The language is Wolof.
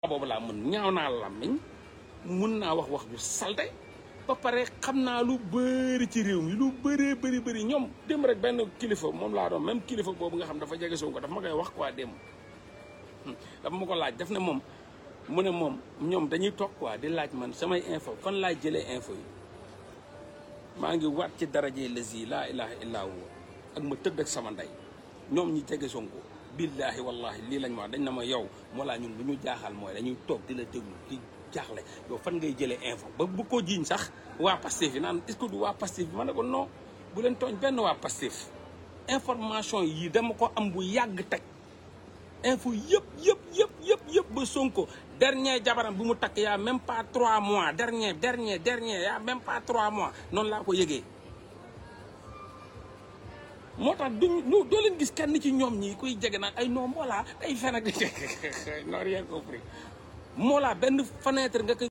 boobu laa mën ñaaw naa làmmiñ mun naa wax wax ju salte ba pare xam naa lu bëri ci réew mi lu bëree bëri bëri ñoom démb rek benn kilifa moom laa doon même kilifa boobu nga xam dafa jege Sonko dafa ma koy wax quoi démb dafa ma ko laaj daf ne moom mu ne moom ñoom dañuy toog quoi di laaj man samay info fan laay jëlee info yi maa ngi waat ci daraje lazi laa ilaha illa huwa ak ma tëdd ak sama ndey ñoom ñi jege Sonko billaahi wallahi lii lañ ma wax dañ na ma yow moo laa ñun lu ñu jaaxal mooy dañuy toog di la déglu di jaaxle yow fan ngay jëlee info ba bu ko jiiñ sax waa Pastef yi naan est-ce que du waa Pastef bi ma ne ko non bu leen tooñ benn waa Pastef information yi dama ko am bu yàgg teg info yëpp yëpp yëpp yëpp yëpp ba Sonko dernier jabaram bu mu takk yaa même pas trois mois dernier dernier dernier yaa même pas trois mois noonu laa ko yëgee moo tax duñ ñu doo leen gis kenn ci ñoom ñi kuy jege naan ay non Mollah day fen ak non rien compris Mollah benn fenêtre nga koy